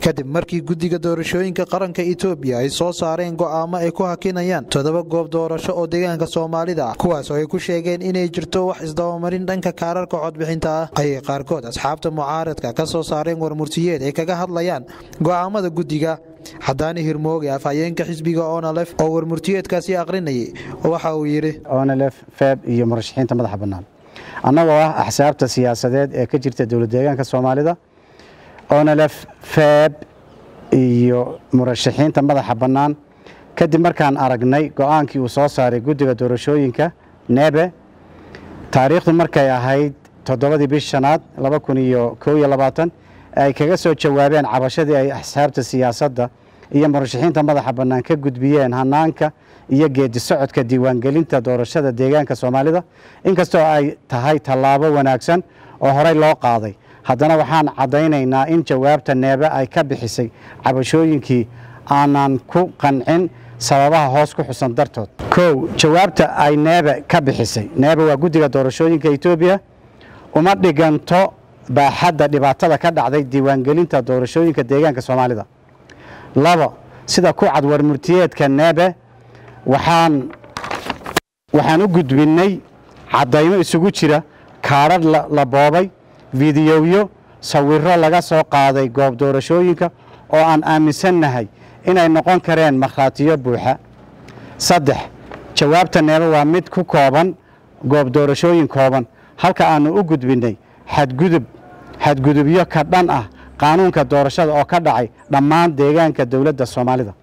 kadib markii guddiga doorashooyinka qaranka etoobiya ay soo saareen go'aamo ay ku hakinayaan toddoba goob doorasho oo deegaanka soomaalida ah kuwaas oo ay ku sheegeen inay jirto wax isdabamarin dhanka kaararka codbixinta ah ayay qaarkood asxaabta mucaaradka ka soo saareen warmurtiyeed ay kaga hadlayaan go'aamada guddiga xadaani hirmooge afhayeenka xisbiga onalef oo warmurtiyeedkaasi aqrinayay waxa uu yidhi onalef feeb iyo murashaxiinta madaxa bannaan annagoo ah axsaabta siyaasadeed ee ka jirta dowlad deegaanka soomaalida onalef feeb iyo murashaxiinta madaxa bannaan kadib markaan aragnay go'aankii uu soo saaray guddiga doorashooyinka nebe taariikhdu markay ahayd toddobadii bish shanaad laba kun iyo kow iyo labaatan ay kaga soo jawaabeen cabashadii ay axsaabta siyaasadda iyo murashaxiinta madaxa bannaan ka gudbiyeen hanaanka iyo geedi socodka diiwaangelinta doorashada deegaanka soomaalida inkastoo ay tahay tallaabo wanaagsan oo horey loo qaaday haddana waxaan caddaynaynaa in jawaabta neebe ay ka bixisay cabashooyinkii aanan ku qancin sababaha hoos ku xusan dartood kow jawaabta ay neebe ka bixisay neebe waa guddiga doorashooyinka etoobiya uma dhiganto baaxadda dhibaatada ka dhacday diiwaangelinta doorashooyinka deegaanka soomaalida labo sida ku cad warmurtiyeedka neebe waxaan waxaan u gudbinnay caddaymo isugu jira kaadhadh la boobay fidiyoyo sawirro laga soo qaaday goob doorashooyinka oo aan aaminsannahay inay noqon kareen markhaatiyo buuxa saddex jawaabta neebe waa mid ku kooban goob doorashooyin kooban halka aannu u gudbinnay xadgudub xadgudubyo ka dhan ah qaanuunka doorashada oo ka dhacay dhammaan deegaanka dowladda soomaalida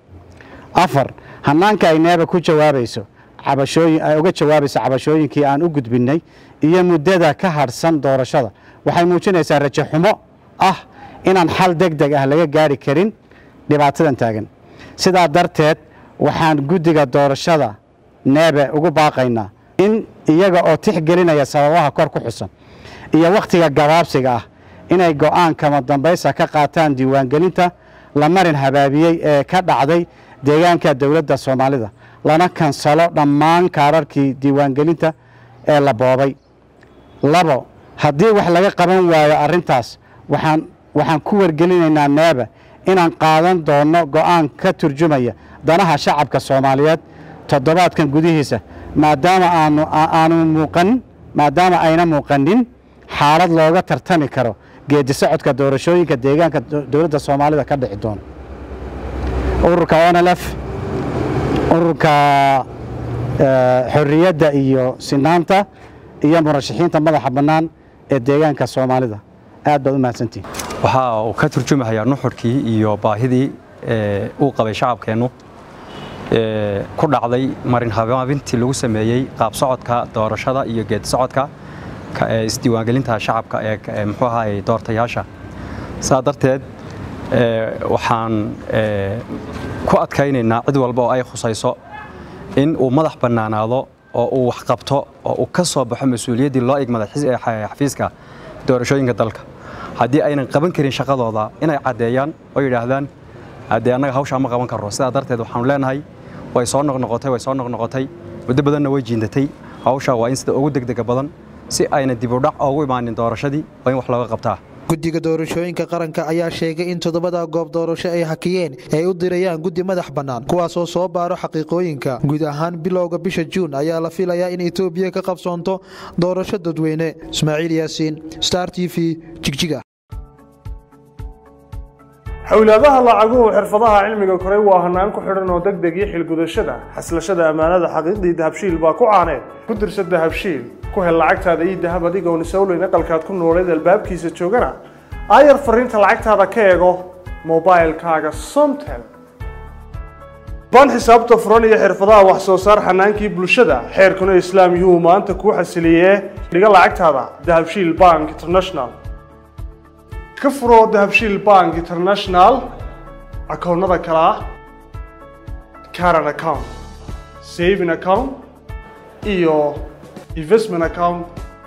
afar hanaanka ay neeba ku jawaabayso cabashooyin ay uga jawaabayso cabashooyinkii aan u gudbinnay iyo muddada ka hadhsan doorashada waxay muujinaysaa rajo xumo ah inaan xal deg deg ah laga gaari karin dhibaatadan taagan sidaa darteed waxaan guddiga doorashada neebe ugu baaqaynaa in iyaga oo tixgelinaya sababaha kor ku xusan iyo wakhtiga gabaabsiga ah inay go'aan kama dambaysa ka qaataan diiwaangelinta la marin habaabiyey ee ka dhacday deegaanka dowladda soomaalida lana kansalo dhammaan kaararkii diiwaangelinta ee la boobay labo haddii wax laga qaban waayo arrintaas waxaan waxaan ku wargelinaynaa neeba inaan qaadan doonno go'aan ka turjumaya danaha shacabka soomaaliyeed toddobaadkan gudihiisa maadaama aanu aanu muuqan maadaama ayna muuqanin xaalad looga tartami karo geedi socodka doorashooyinka deegaanka dowladda soomaalida ka dhici doona ururka onlf ururka xorriyadda iyo sinaanta iyo murashaxiinta madaxa bannaan ee deegaanka soomaalida aad baad u mahadsantihin waxa uu ka turjumayaa nuxurkii iyo baahidii uu qabay shacabkeennu ku dhacday marin habaabintii lagu sameeyey qaab socodka doorashada iyo geedi socodka isdiiwaangelinta shacabka ee muxuu ahaay doortayaasha saa darteed waxaan ku adkaynaynaa cid walba oo ay khusayso in uu madax bannaanaado oo uu wax qabto oo uu ka soo baxo mas-uuliyaddii loo igmaday xafiiska doorashooyinka dalka haddii aynan qaban karin shaqadooda inay caddeeyaan oo yidhaahdaan haddee annaga hawshaa ma qaban karro sidaa darteed waxaanu leenahay way soo noqnoqotay way soo noqnoqotay muddo badanna way jiindatay hawshaa waa in sida ugu degdega badan si ayna dibudhac oogu imaanin doorashadii waa in wax looga qabtaa guddiga doorashooyinka qaranka ayaa sheegay in toddobada goob doorasho ay hakiyeen ay u dirayaan guddi madax bannaan kuwaasoo soo baaro xaqiiqooyinka guud ahaan bilowga bisha juun ayaa la filayaa in etoobiya ka qabsoonto doorasho dadweyne ismaaciil yaasiin star t v jigjiga xowlaadaha lacaguhu xirfadaha cilmiga koray waa hanaan ku xidhan oo deg deg iyo xilgudashada xaslashada ammaanada xaqiiqdii dahabshiil baa ku caaneed ku dirsa dahabshiil ku hel lacagtaada ii dahab adigoon isowleyn aqalkaad ku nooleed albaabkiisa joogana aayar fariinta lacagtaada ka eego mobailkaaga somtel baan xisaabta furan iyo xirfadaha wax soo saar xanaankii bulshada xeerkuna islaam yuu maanta kuu xasiliyee dhiga lacagtaada dahabshiil bank international ka furo dahabshiil bank international akoonnada kale ah caran account saving account iyo investment account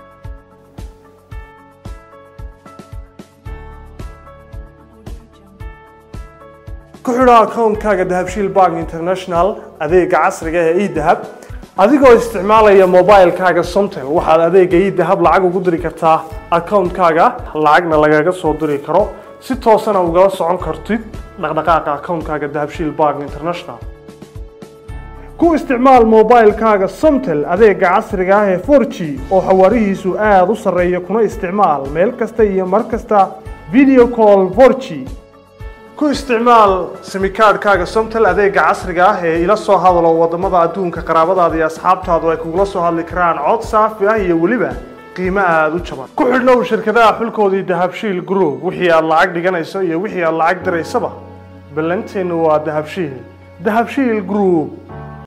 ku xidho akoonkaaga dahabshiil bank international adeega casriga ee edahab adigoo isticmaalaya mobilekaaga somtel waxaad adeega edahab lacag ugu diri kartaa akoonkaaga lacagna lagaga soo diri karo si toosana ugala socon kartid dhaqdhaqaaqa akoonkaaga dahabshiil bank international ku isticmaal mobilkaaga somtel adeega casriga ah ee 4g oo xawaarihiisu aada u sarreeya kuna isticmaal meel kasta iyo mar kasta video call 4g ku isticmaal simikaadhkaaga somtel adeega casriga ah ee ila soo hadalo wadamada adduunka qaraabadaada iyo asxaabtaadu ay kugula soo hadli karaan cod saafi ah iyo weliba qiimo aada u jaban ku xidhnow shirkadaha xulkoodii dahabshiil group wixii aad lacag dhiganayso iyo wixii aad lacag diraysaba ballanteennu waa dahabshiil dahabshiil group